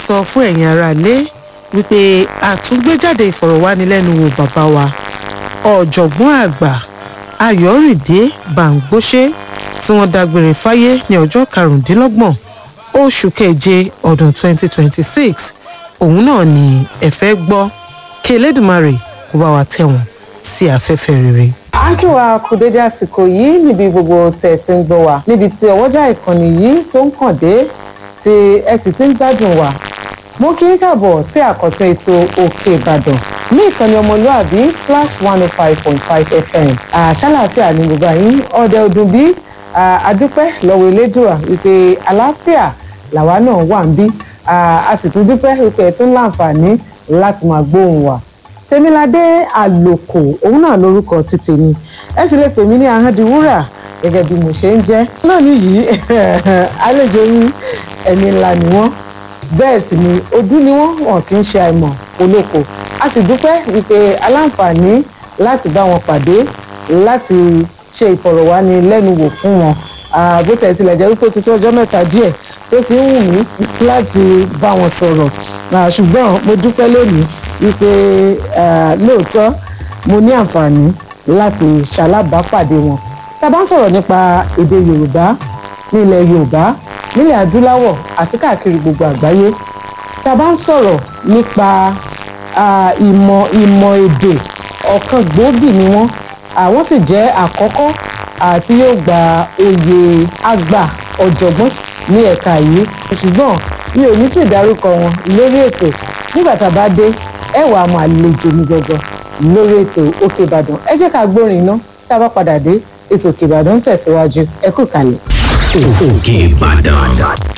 sọ fún ẹ̀yin aráalé wípé àtúngbéjáde ìfọ̀rọ̀wánilẹ́nuwò bàbá wa ọ̀jọ̀gbọ́n àgbà ayọ̀rìndé bàǹgbóṣe tí wọ́n dágbére fáyé ní ọjọ́ karùndínlọ́gbọ̀n oṣù keje ọdún 2026 òun náà ni ẹ fẹ́ gbọ́ kí elédùmarè kó bá wa tẹ̀ wọ́n sí afẹ́fẹ́ rere. à ń kí wa kú dédé àsìkò yìí níbi gbogbo tẹ̀ tí ń gbọ́ wa níbi tí ọwọ́jà ìkànnì yìí tó ń kàn dé tí ẹ sì ti ń gbádùn wa mo kí í kàbọ̀ sí àkọ́tún ètò òkè ìbàdàn ní ìkànnì ọmọlúàbí splash one oh five point five fm àṣàlàáfíà ní gbogbo àyín ọdẹ ọdún bí adúpẹ́ lọ́wọ́ elédùà wípé àlàáfíà làwa náà wà ń bí a sì tún dúpẹ́ wípé ẹ tún láǹfààní láti máa gbóhùn wa tèmiládé àlòkò òun náà lórúkọ ti tèmi ẹ sì lè pè mí ní ahọ́ndìwúrà gẹ́gẹ́ bí mo ṣe ń jẹ́ náà nìyí àlejò yín ẹni ńlá ni wọ́n bẹ́ẹ̀ sì ni ojú ni wọ́n wọn kì í ṣe àìmọ̀ olóko a sì dúpẹ́ wípé aláǹfààní láti bá wọn pàdé láti ṣe ìfọ̀rọ̀wánilẹ́nuwò fún wọn bó tẹ̀ tilẹ̀ jẹ́ wípé ó ti tó ọjọ́ mẹ́ta díẹ̀ tó ti ń wù mí láti bá wọn sọ̀rọ̀ ṣùgbọ́n mo dúpẹ́ lónìí wípé lóòótọ́ mo ní àǹfààní láti ṣalábàápàdé wọn tá a bá ń sọ̀rọ̀ nípa èdè yorùbá ní ilẹ̀ yorùbá nílẹ̀ adúláwọ̀ àti káàkiri gbogbo àgbáyé tá a bá ń sọ̀rọ̀ nípa ìmọ̀ ìmọ̀ èdè ọ̀kan gbòógì ni wọ́n àwọn sì jẹ́ àkọ́kọ́ àti yóò gba oyè àgbà ọ̀jọ̀gbọ́n ní ẹ̀ka yìí ṣùgbọ́n mi ò ní sì dárúkọ wọn lórí ètò nígbà tá a bá dé ẹ wàá máa lejò ní gangan lórí ètò òkè ìbàdàn ẹ jẹ́ ká gbórin iná tá a bá padà dé ètò òkè ìbàdàn ń tẹ̀síwájú ẹ kú kalẹ̀. òkè ìbàdàn